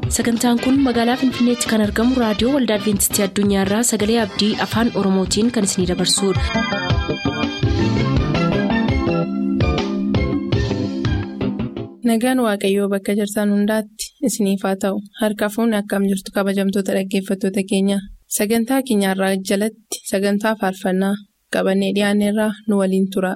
sagantaan kun magaalaa finfinneetti kan argamu raadiyoo waldaa adventistii addunyaarraa sagalee abdii afaan oromootiin kan isinidabarsudha. nagaan waaqayyoo bakka jirtan hundaatti isiniif haa ta'u harka fuunni akkam jirtu kabajamtoota dhaggeeffattoota keenya sagantaa keenyarraa jalatti sagantaa faarfannaa qabannee dhiyaanneerraa nu waliin tura.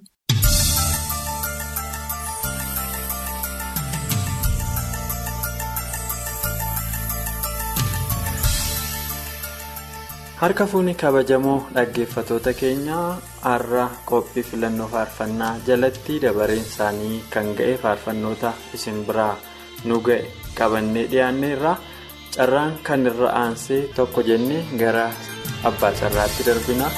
harka fuunni kabajamoo dhaggeeffatoota keenyaa har'a qophii filannoo faarfannaa jalatti dabareen isaanii kan ga'e faarfannoota isin biraa nu ga'e qabannee dhiyaanneerra carraan kan irra aansee tokko jennee gara abbaa carraatti darbina.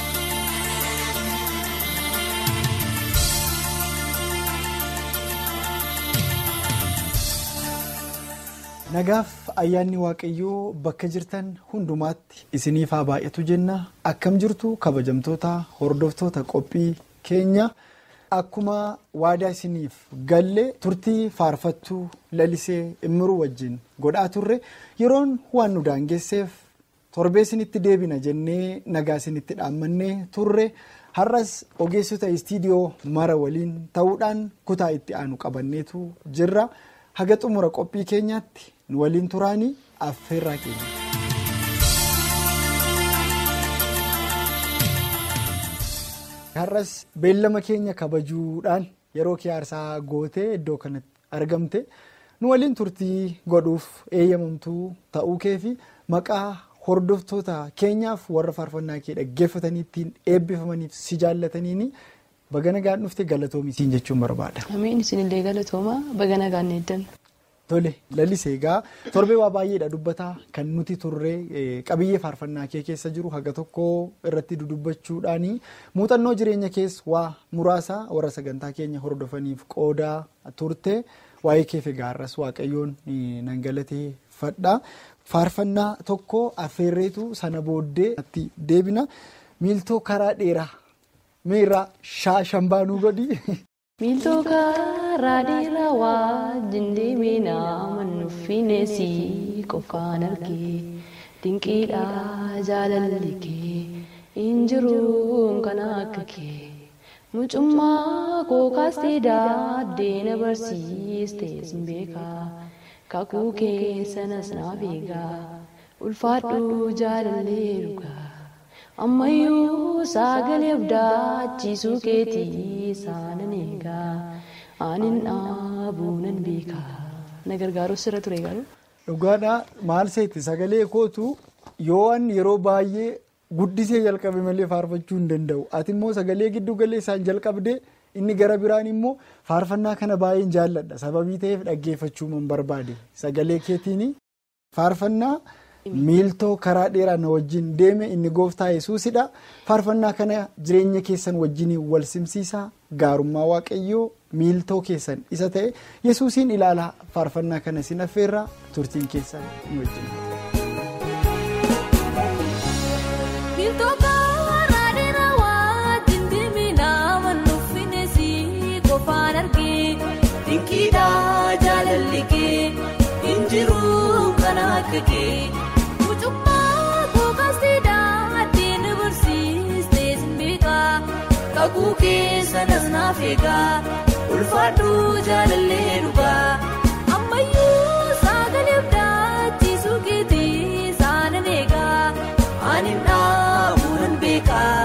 nagaaf ayyaanni waaqayyoo bakka jirtan hundumaatti isiniif haa baay'atu jenna akkam jirtu kabajamtoota hordoftoota qophii keenya akkuma waadaa isiniif galle turtii faarfattuu lalisee immiruu wajjin godhaa turre yeroon waan nu daangesseef torbee isinitti deebina jennee nagaa isinitti dhaammannee turre har'as ogeessota istiidiyoo mara waliin ta'uudhaan kutaa itti aanu qabanneetu jirra. haga xumura qophii keenyaatti nu waliin turaanii affeerraa keenya. har'as beellama keenya kabajuudhaan yeroo kee aarsaa gootee iddoo kanatti argamte nu waliin turtii godhuuf eeyyamamtuu ta'uu kee fi maqaa hordoftoota keenyaaf warra faarfannaa kee dhaggeeffatanii ittiin eebbifamaniif si jaallataniini. Baga nagaan dhufte galatoomi siin jechuun barbaada. Amiin isinillee galatooma baga nagaan eeddan. Tole lalisee egaa torbee waa baay'eedha dubbataa kan nuti turre qabiyyee faarfannaa kee keessa jiru haga tokko irratti dudubbachuudhaani muuxannoo jireenya keessa waa muraasa warra sagantaa keenya hordofaniif qoodaa turte waa'ee keef egaa har'as waaqayyoon nan galateeffadha. Faarfannaa tokko affeerreetu sana booddee deebina miiltoo karaa dheeraa. Miira shaashambaanuu godhi. Miiltoo karaa dheeraa wajjin deemee nama nuffineessi qofaan argee dinqiidhaa jaalalli kee hin jiruun kan akka kee mucummaa kookaastee daaddeena barsiistees beekaa kakuu keessanas naaf eegaa ulfaadhuu jaalallee dhugaa. ammayyuu sagalee abdachiisuu keetii saanan eegaa aanin dhaabuunan beekaa na gargaaruus irra ture garuu. Dhugaadhaa maal seetti sagalee kootu yoo yeroo baay'ee guddisee jalqabe malee faarfachuu hin danda'u ati immoo sagalee giddu galeessaan jalqabdee inni gara biraan immoo faarfannaa kana baay'een jaalladha sababii ta'eef dhaggeeffachuu man barbaade sagalee keetiin faarfannaa. miiltoo karaa dheeraa na wajjin deeme inni gooftaa yesuusidha faarfannaa kana jireenya keessan wajjin wal simsiisaa gaarummaa waaqayyoo miiltoo keessan isa ta'e yesuusiin ilaalaa faarfannaa kana sin affeerraa turtiin keessan nu wajjin. Mucummaa kookaastee daaddeena barsiistee simbeekaa kakuu keessanas naaf eegaa ulfaadhuu jaalallee dhugaa ammayyuu sagalee abdachiisuu keetii saanan eegaa ani dhaabuunan beekaa.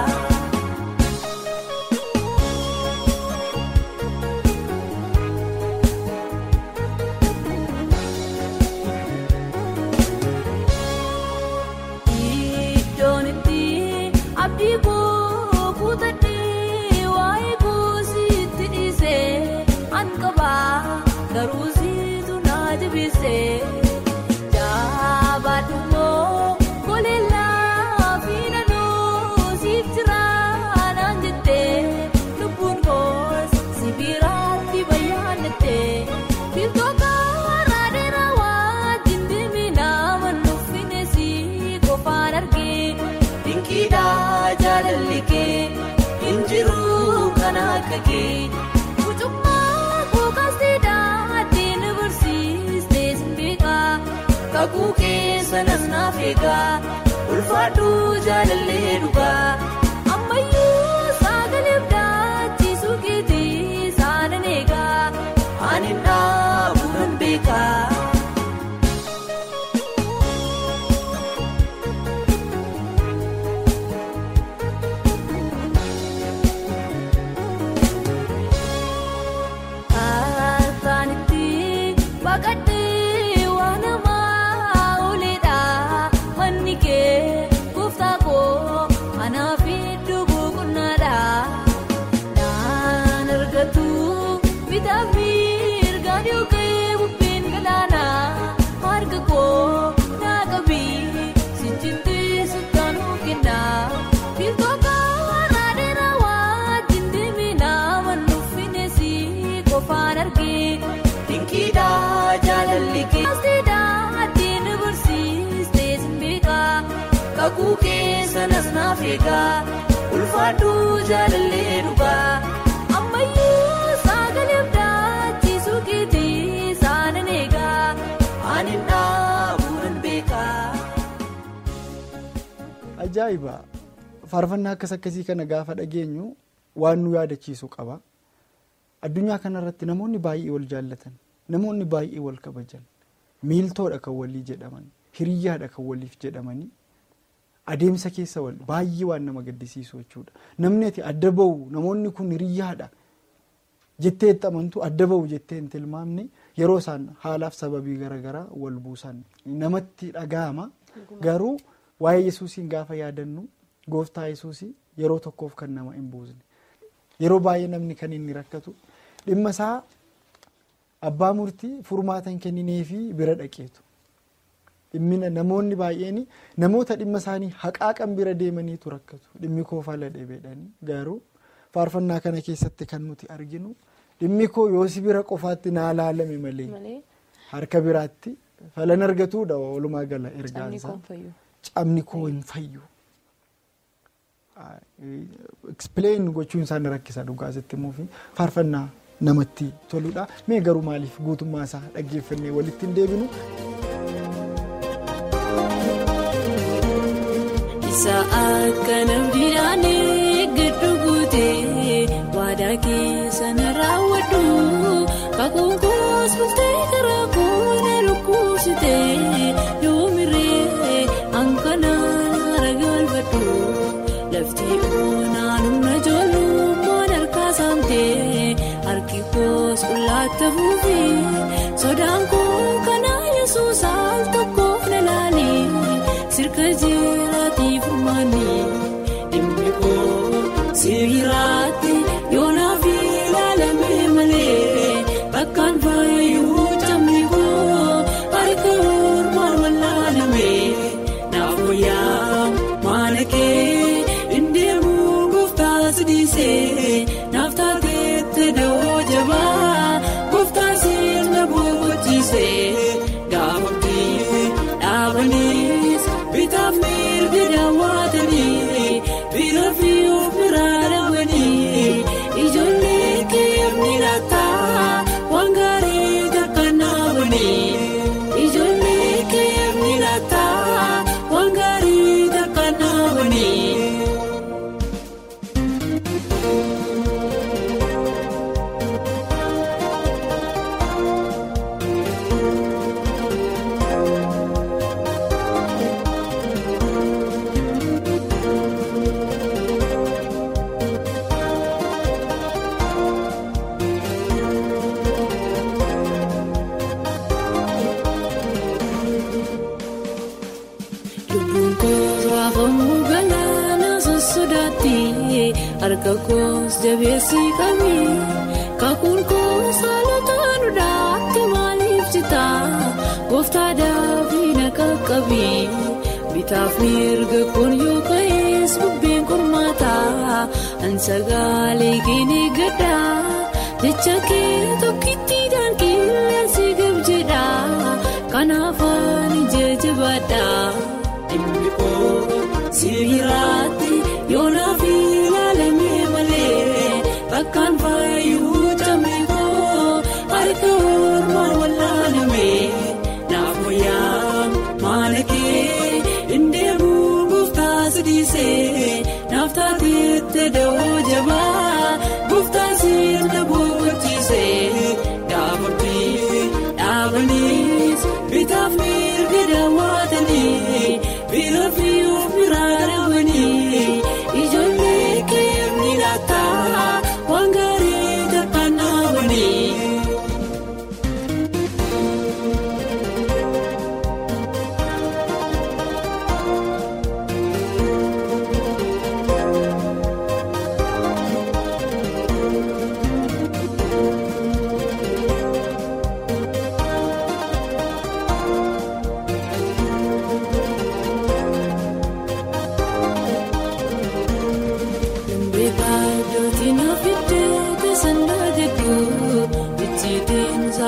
kakuu keessa nasnaaf eegaa ulfaadhu jaalallee dhugaa ammayyuu sagalee abdaachiisuu keetii saanan eegaa ani dhaabu nan beekaa. Ataanitti baqadhee waan namaa ooledha manni kee gooftaa koo anaaf iddoo boqonnaadha naan argatu bitaaf mirgaan yookiin bubbeen galaana harka koo naa qabii sijjimtee sultaanuu kenna biiltoota naadheera wajjin deemina mannuufinesi qofaan argee dinkiidha jaalalli kee. Asiidha addiin barsiistee simbeekaa kakuu keessa nasnaaf eegaa ulfaadhu jaalallee dhugaa ammayyuu sagalee abdaachiisuu keetii saanan eegaa ani dhaabu nan beekaa. Ajaa'iba! Faarfannaa akkas akkasii kana gaafa dhageenyu waan nu yaadachiisu qaba. Addunyaa kanarratti namoonni baay'ee wal jaallatan, namoonni baay'ee wal kabajan, miiltoodha kan walii jedhaman, hiriyyaadha kan waliif jedhamanii adeemsa keessa wal baay'ee waan nama gaddisiisu jechuudha. Namni ati adda bahu namoonni kun hiriyyaadha jettee itti amantu adda bahu jettee hin tilmaamne yeroo isaan haalaaf sababii garaagaraa wal buusan namatti dhaga'ama. Garuu waa'ee yesuusiin gaafa yaadannu gooftaa yesuusii yeroo tokkoof kan nama hin buusne. Yeroo baay'ee namni kan inni rakkatu dhimma isaa abbaa murtii furmaata hin kennineefi bira dhaqeetu. Dhimmina namoonni baay'een namoota dhimma isaanii haqaaqan bira deemaniitu rakkatu. Dhimmi koo fala dhebeedhanii garuu faarfannaa kana keessatti kan nuti arginu dhimmi koo yoo si bira qofaatti naa laalame malee harka biraatti falan argatuudha walumaa gala ergaansaa. Cabni koo hin fayyu. Explain gochuun isaan rakkisa dhugaa asitti muufi faarfannaa namatti toludha. Mee garuu maaliif guutummaa isaa dhaggeeffannee walitti hin deebinu? Isa akka namdidhaan giddu guutee waadaa keessa na raawwadhu kakuun koos bultee karaa koona lukkuusitee yoomiree hanqanaan hara galfadhu lafti oonaan humna ijoollummaan harkaa saamtee harki koos qullaatti fuufee sodaan koo kanaa yesuus al tokkoof na laalee sirka jeeraatii furmaanii dhimmi koo sibiiraatti yoonaaf ilaalamee malee bakkaan faayuu camni koo harka mormaan wallaalamee naaf wayyaa maana kee indeemuu gooftaa sidiisee naaf taateette dawoo jabaa gooftaa sirna boqochiisee gaafamtee dhaabaniis bitaaf mirga daawwatanii bira fi of biraa dhabanii ijoollee keemni lataa waan gaarii takkaan dhaabanii ijoollee keemni lataa waan gaarii takkaan dhaabanii. Lubbuun koos raafamuu galaana sossodaatti harka koos jabeessi qabi kakuun koos haalota duudhaatti maaliif jita gooftaa daafii na qaqqabi bitaaf mirga kun yoo ka'ees bubbeen qormaataa ansagaalee keenee gaddaa jecha kee tokkittiidhaan qilleensi gab jedha kanaaf ani jajjabaadha. Dhimmi koo sibiiraatti yoonaaf ilaalamee malee bakkaan faayuu camee koo harka mormaan wallaalamee naaf wayyaa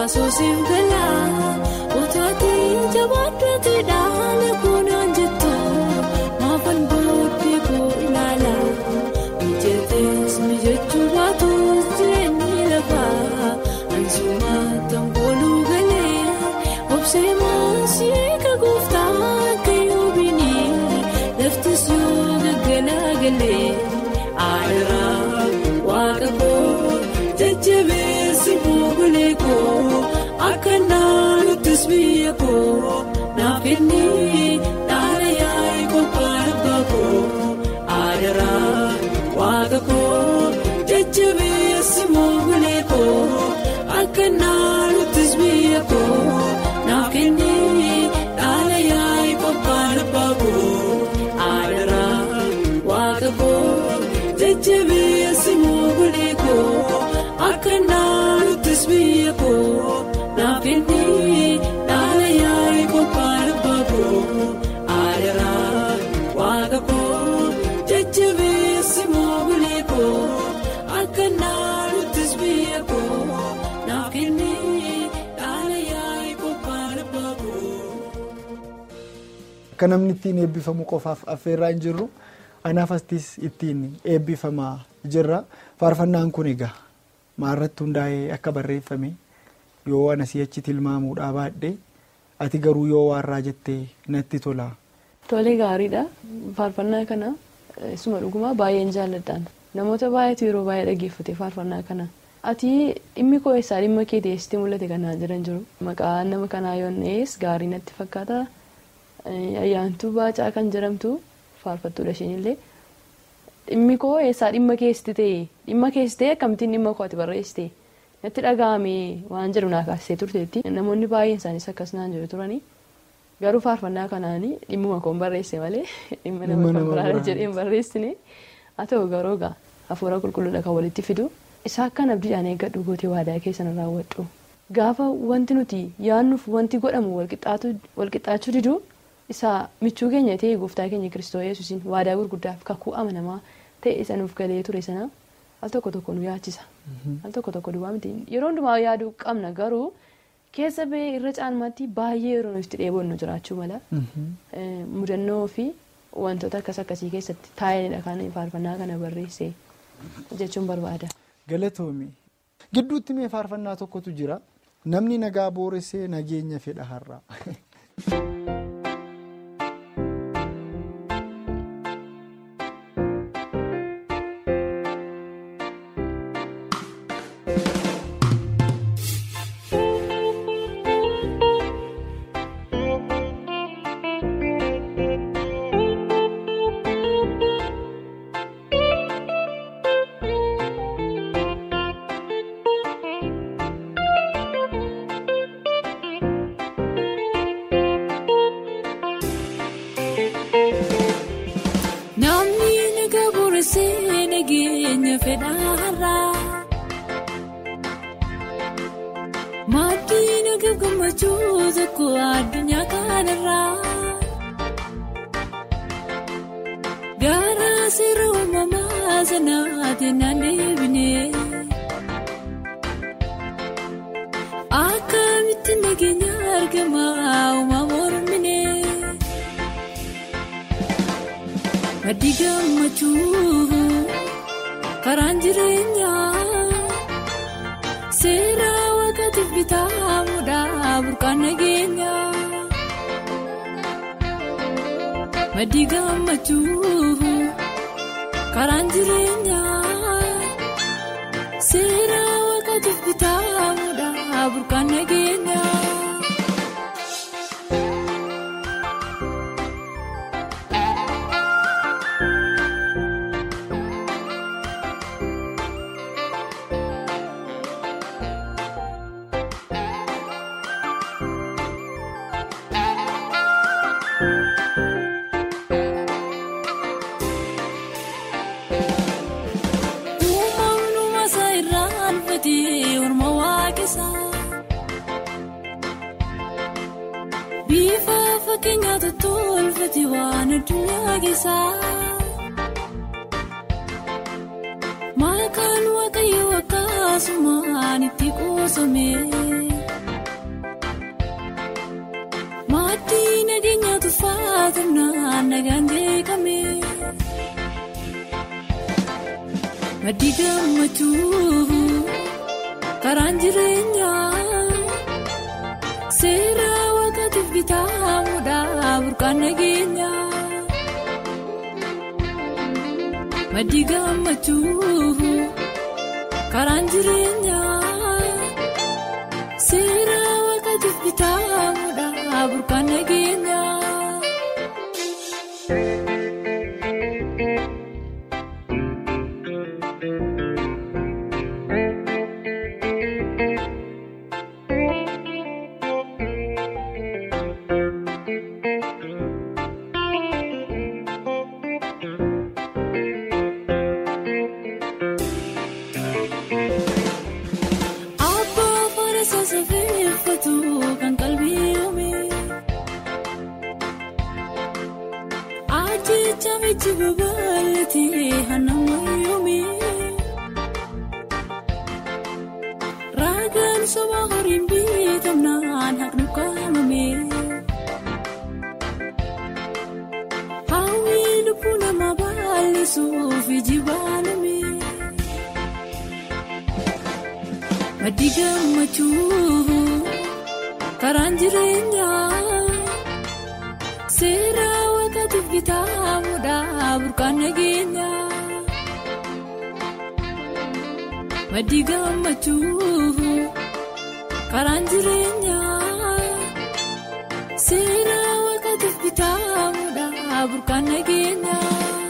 soosiif galaa otaatii jabaadhatti dhaala koonaan jettu maafan booddee koo ilaala mijatees mijachuu baatus jireenyi lafaa ansumaataan kooluu galee obsee maasii eega gooftaa akka yoobini laftis yoo gaggalagalee aadaraa waaqa koo jajjabeessi buugulee koo akka naannuttis biyya koo naaf kennee dhaala yaa'e qophaa'e baakoo aadaraa waaqa koo jajjabeessi buugulee koo akka naannuttis biyya koo naaf kennee dhaala yaa'e qophaa'e baakoo aadaraa waaqa koo jajjabeessi buugulee koo akka naannuttis biyya koo naaf kennee dhaala yaa'e qophaa'e baakoo aadaraa waaqa koo jajjabeessi buugulee koo akka naannuttis biyya koo naaf kennee dhaala yaa'e qophaa'e baakoo. Akka namni ittiin eebbifamu qofaaf affeerraa hin jirru anaaf astis ittiin eebbifamaa jirra. Faarfannaan kun egaa maalirratti hundaa'ee akka barreeffame yoo ana si'achi tilmaamuudhaa baadhee ati garuu yoo waarraa jettee natti tola. Tolee gaariidha. Faarfannaa kana isuma dhugumaa baay'een jaalladhaan. Namoota baay'eetu yeroo baay'ee dhaggeeffate faarfannaa kana. Ati dhimmi koo eessaa dhimma kee teessitee mul'ate kanaa jiran jiru. Maqaan nama kanaa yoonnees gaarii natti fakkaata. Ayyaantuu baacaa kan jedhamtu faarfattuudha isheenillee. Dhimmi koo eessaa dhimma keessi ta'e dhimma keessi ta'e akkamittiin dhimma koo ati barreessite natti dhaga'ame waan jedhu naa kaasisee turteetti namoonni baay'een isaanis akkas naan jiru turanii garuu faarfannaa kanaanii dhimmuma koon barreesse malee dhimma nama kan biraadha jedheen barreessine haa ta'u garuu egaa hafuura qulqulluudha kan walitti fidu isaa akkan abdiidhaan eeggadhu gootee waadaa keessan raawwadhu gaafa wanti nuti yaannuuf wanti godhamu walqixxaachuu diduu isaa michuu keenya ta'e gooftaa keenya kiristoo yesuusiin waadaa gurguddaaf kakuu amanamaa ta'e isa nuuf galee ture sana al tokko tokko nu yaachisa al tokko tokko duwwaa miti yeroo hundumaa yaaduu qabna garuu keessa ba'ee irra caalmaatti baay'ee yeroo nuti dheebonnu jiraachuu mala mudannoo fi wantoota akkas akkasii keessatti taa'eenidha kan faarfannaa kana barreesse jechuun barbaada. Galatoomi gidduutti mee faarfannaa tokkotu jira namni nagaa booressee nageenya fedha har'a. Namni naga booressee nageenya fedhaarraa maaddii naga gammachuu tokko addunyaa kanarraa gara seera uumamaa sanaatiin naan deebinee akkamitti nageenya argamaa uumaa morminee. Maddi gammachuu karaan jireenyaa seera waaqatiif bitamuudha burqaan nageenyaa. Maddi gammachuu karaan jireenyaa seera waaqatiif bitamuudha burqaan nageenyaa. Bifa fakkeenyaatu tolfate waan addunyaa keessaa. Maqaan waaqayyoo akkasumaan itti qoosame. Maatii nageenya tuffaaturnaan nagaan beekame. Maddi gammachuu karaan jireenyaa seera waaqaatiif bitamuudha burqaan nageenyaa. Maddi gammachuu karaan jireenyaa seera waaqaatiif bitamuudha burqaan nageenyaa. Abbaa farasa safeeffatu kan qalbii yoome. Ajjecha michi babal'atee hanama yoome. Raagaan soba horiin bitamnaan haqnu kaamame. Hawwii lubbuu nama bal'isuuf iji baaname. Maddi gammachuu karaan jireenyaa seera waaqaatiif bitamuudha burqaan nageenyaa. Maddi gammachuu karaan jireenyaa seera waaqaatiif bitamuudha burqaan nageenyaa.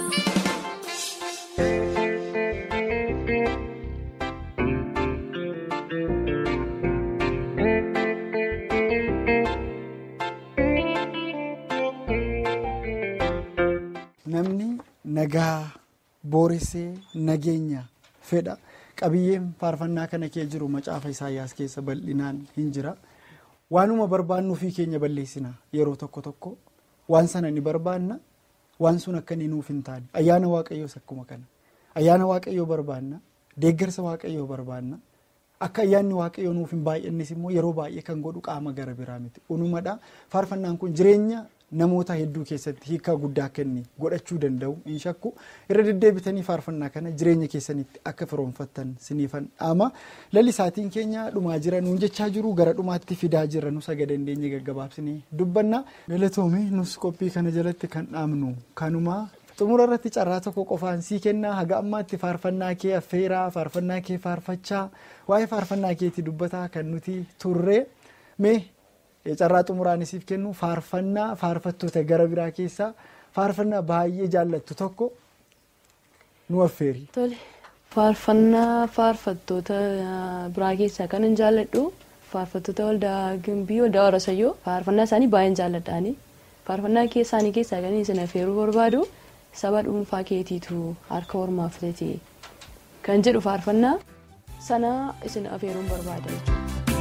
Namni nagaa booressee nageenya fedha qabiyyeen faarfannaa kana kee jiru macaafa isaayyaas keessa bal'inaan hin jira. Waanuma barbaannu ofii keenya balleessina yeroo tokko tokko waan sana ni barbaanna waan sun akka inni nuuf hin taane ayyaana waaqayyoos akkuma kana ayyaana waaqayyoo barbaanna deeggarsa waaqayyoo barbaanna akka ayyaanni waaqayyoo nuuf hin baay'annes immoo yeroo baay'ee kan godhu qaama gara biraa miti unumadha faarfannaan kun jireenya namoota hedduu keessatti hiikaa guddaa akka inni godhachuu danda'u hin shakku irra deddeebitanii faarfannaa kana jireenya keessanitti akka firoonfattan siniifan dhaama lallisaatiin keenya dhumaa jira nuun jechaa jiru gara dhumaatti fidaa jira nu saga dandeenye gaggabaabsinii dubbanna galatoomii nus qophii kana jalatti kan dhaamnu kanuma xumura irratti carraa tokko qofaan sii kennaa haga ammaatti faarfannaa kee affeeraa faarfannaa kee faarfachaa waa'ee faarfannaa keetti dubbataa kan nuti turre mee carraa xumuraan isiif kennu faarfannaa faarfattoota gara biraa keessaa faarfannaa baay'ee jaallattu tokko nu affeeri. Tole faarfannaa faarfattoota biraa keessaa kan hin jaalladhu faarfattoota waldaa gimbii waldaa warasayyoo faarfannaa isaanii baay'een jaalladhaani faarfannaa isaanii keessaa kan isin affeeruu barbaadu saba dhuunfaa keetiitu harka ormaa filatee kan jedhu faarfannaa sana isin affeeruun barbaada jechuudha.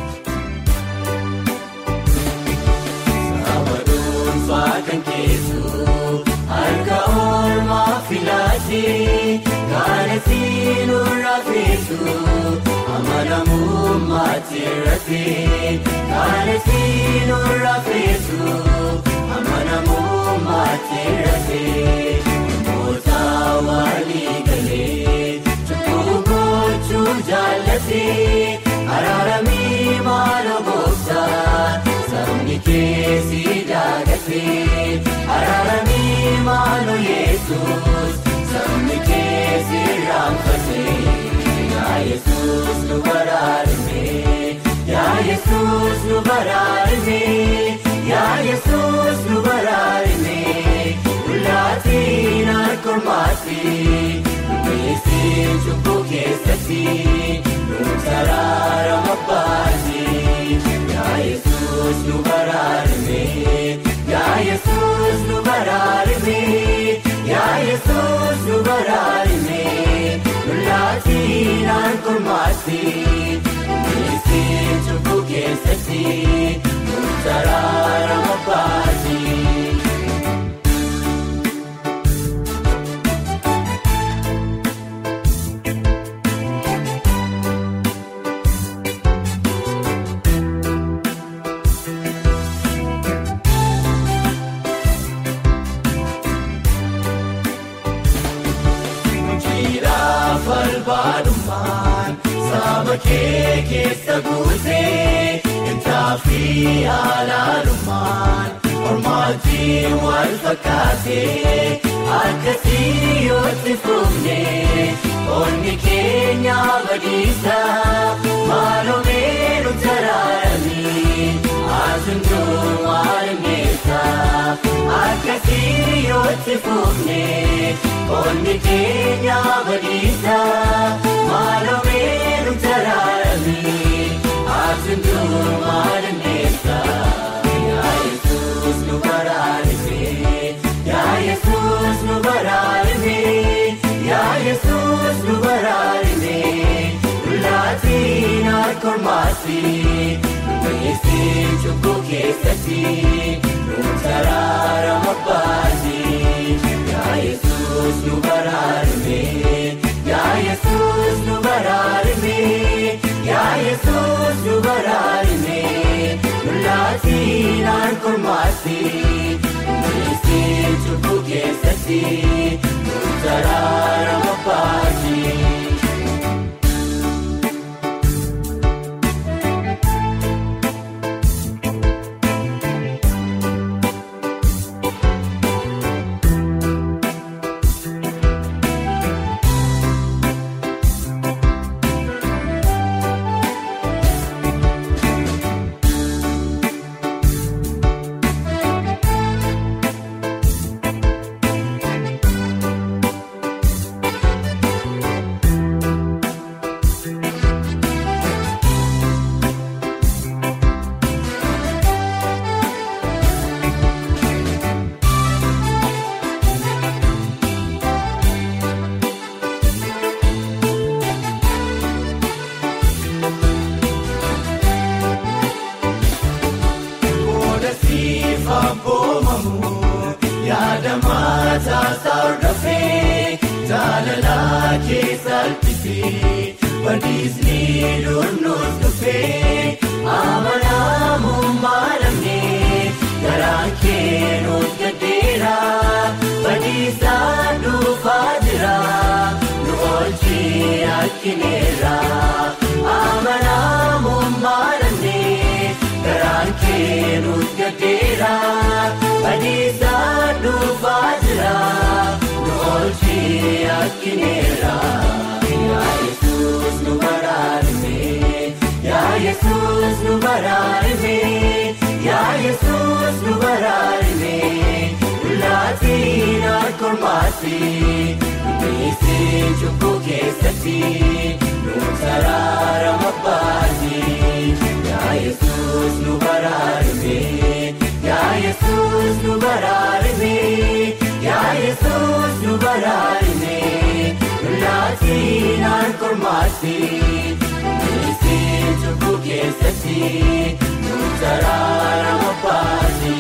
Kan keessu harka oolmaa filaatee kan ittiin urraafeessu amanamummaatti irratti kan ittiin urraafeessu amanamummaatti irratti namoota walii galee cubbuu gochuu jaallatee araaramii maaloo gooftaa sabni keessi daagatee araaramii maaloo yesus sabni keessi raanfatee yaa yesus nu baraarame yaa yesus nu baraarame yaa yesus nu baraarame ulaatiin harkormaatti numeessiin cubbuu keessatti nu saraarama baasee yaa yesus nu baraarame yaa yesus nu baraarame yaa yesus nu baraarame ulaatiin harkormaatti numeessiin cubbuu keessatti nu saraarama baasee. kee keessa guutee intaafi alaalumaan ormaatiin wal fakkaatee akkasii yootti fuufnee onni keenya badiisa maaloo meenu taraaranii asunduu maal meessa akkasii yootti fuufnee onni keenya badiisa maaloo meenu taraaranii asunduu maal meessa yaa yesuus nu baraarifee yaa yesuus nu baraarifee yaa yesuus nu baraarifee laatiin harkormaasi nuyisin cubbuu keessatti nu taraarama baasi yaa yesuus nu baraarifee yaa yesuus nu baraarifee yaa yesuus nu baraarifee laatiin harkormaasi nuyisin cubbuu keessatti nu taraarama baasi. Booda siifaan boomamu yaada maataa sardafee jaalalaa keessa alpisee badiisni durnuus dhufee amanamummaa namnee garaan keenuus gaddeera badiisaan dhufaa jira nu oolchee akkineera amanamummaa namnee garaan keenuus gaddeera badiisaan dhufaa jira nu oolchee akkineera yaa yesuus nu baraarifee yaa yesuus nu baraarifee yaa yesuus nu baraarifee laatiin harkormaasi nuyisin cubbuu keessatti nu taraarama baasi yaa yesuus nu baraarifee yaa yesuus nu baraarifee yaa yesuus nu baraarifee laatiin harkormaasi nuyisin cubbuu keessatti nu taraarama baasi.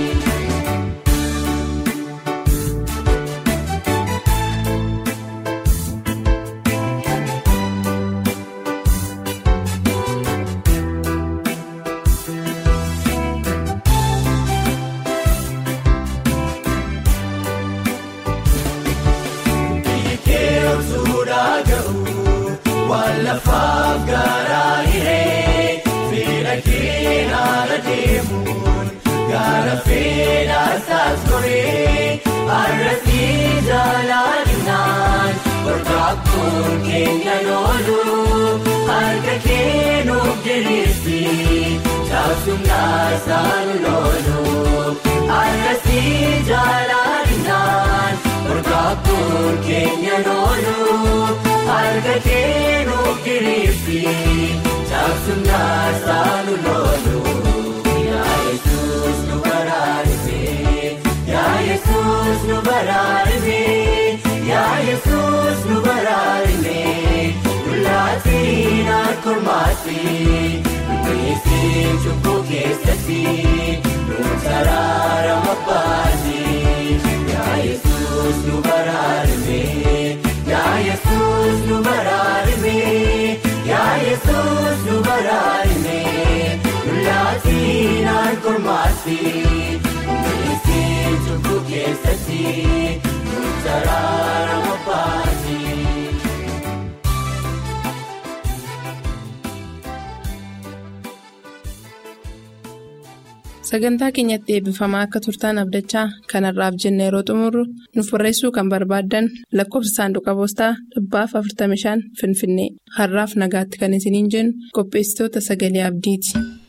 Keelsuudhaa ga'u waan lafaaf garaa hiree fedha keenaara deemuun gaara fedhaa isaas goree arrasii jaalladhinaan warqaaqquun keenya loolu harka keenuuf diriirsi caasumnaa isaan loolu arrasii jaalladhinaan warqaaqquun keenya loolu harka keenuuf diriirsi caasumnaa isaan loolu yaa yesuus nu baraarifee yaa yesuus nu baraarifee yaa yesuus nu baraarifee laatiin harkormaasi nuyisin cubbuu keessatti nu taraarama baasi yaa yesuus nu baraarifee yaa yesuus nu baraarifee yaa yesuus nu baraarifee laatiin harkormaasi nuyisin cubbuu keessatti nu taraarama baasi. sagantaa keenyatti eebbifamaa akka turtaan abdachaa kanarraaf jenna yeroo xumurru nuuf barreessuu kan barbaaddan lakkoofsa saanduqa poostaa dhibbaaf 45 finfinnee har'aaf nagaatti kan isiniin jennu qopheessitoota sagalee abdiiti.